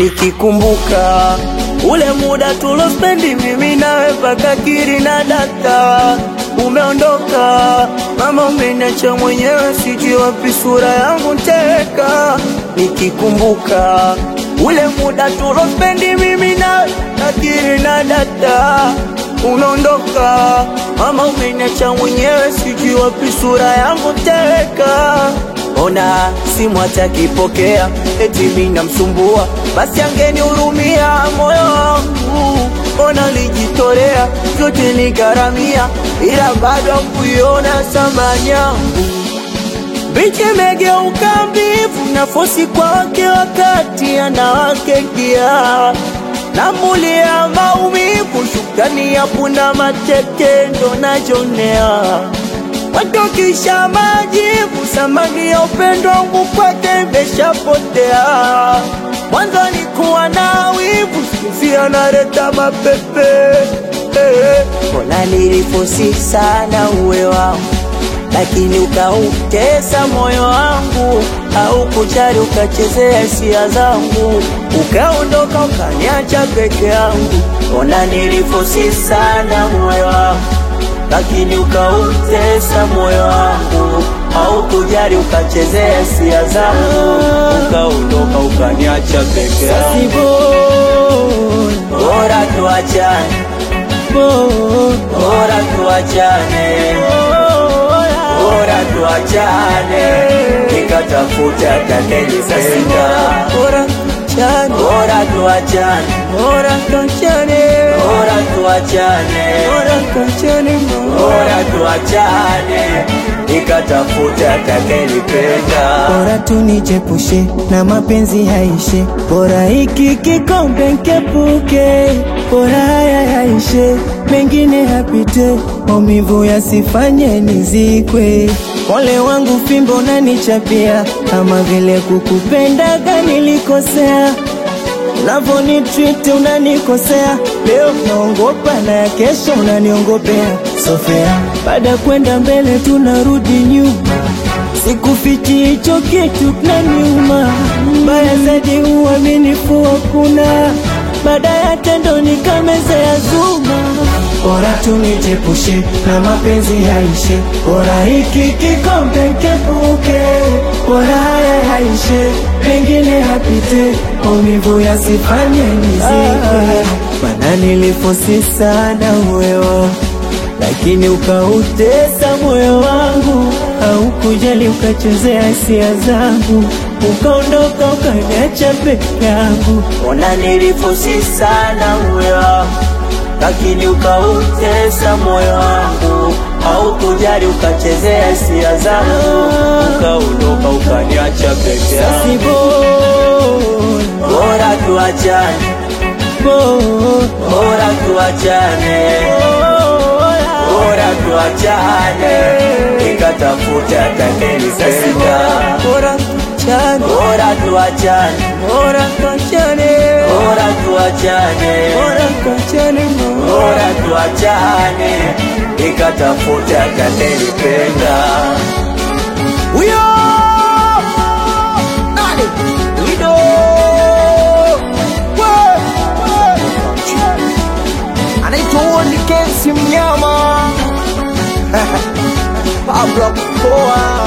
nikikumbuka ule muda tulospendi mimi nawe paka kiri na data umeondoka mama, umeniacha mwenyewe, sijui wapi sura yangu teka. Nikikumbuka ule muda tulospendi mimi nawe kakiri na data umeondoka mama, umeniacha mwenyewe, sijui wapi sura yangu teka. Ona simu atakipokea, eti mimi namsumbua, basi angenihurumia moyo wangu. Ona lijitolea vyote nigharamia, ila bado kuiona thamani yangu. Bichi imegeuka mbivu na fosi kwake, wakati anawake kia namulia maumivu, shukrani ya punda mateke ndo najonea watokisha majivu, samani ya upendo wangu kwake imeshapotea. Mwanzo nikuwa na wivu, sikuzi analeta mapepe eh. Mbona nilifosi sana uwe wangu, lakini ukautesa moyo wangu, au kujali ukachezea hisia zangu, ukaondoka ukaniacha peke yangu. Mbona nilifosi sana uwe wangu lakini ukautesa moyo wangu, au kujali ukachezea hisia zangu, ukaondoka ukaniacha peke yangu. Bora tuachane, bora tuachane, bora tuachane, nikatafuta atakayenipenda. Bora tuachane, bora tuachane, bora tuachane, bora tuachane, bora tuachane, bora tuachane, nikatafuta atakayenipenda. Bora tunijepushe na mapenzi yaishe, bora hiki kikombe nkepuke, bora haya yaishe, mengine yapite, maumivu yasifanye nizikwe. Ole wangu fimbo nanichapia, kama vile kukupendaga nilikosea Unavyonitreat unanikosea, leo naongopa na ya kesho unaniongopea. Sofea, baada ya kwenda mbele tunarudi nyuma, sikufichi hicho kitu kinaniuma. Mbaya zaidi uaminifu hakuna, baada ya tendo nikamezea zuma. Bora tunijepushe na mapenzi yaishe, bora hiki kikombe nkepuke, bora haya yaishe, mengine yapite, maumivu yasifanye nizikwe. Mana nilifosi sana uwewo, lakini ukautesa moyo wangu, haukujali ukachezea hisia zangu, ukaondoka ukaniacha peke yangu. Ona nilifosi sana uwe wangu, lakini ukautesa moyo wangu, au kujali ukachezea hisia zangu, ukaondoka ukaniacha peke yangu. Si bora, Bora tuachane, bora, bora tuachane, bora tuachane, nikatafuta atakayenipenda. bora tuachane, Bora tuachane, bora tuachane, bora tuachane, bora tuachane, bora tuachane, nikatafuta atakayenipenda. Huyo nani? Lido We, we. anaitwa Woni Kensi Mnyama Pablo Poa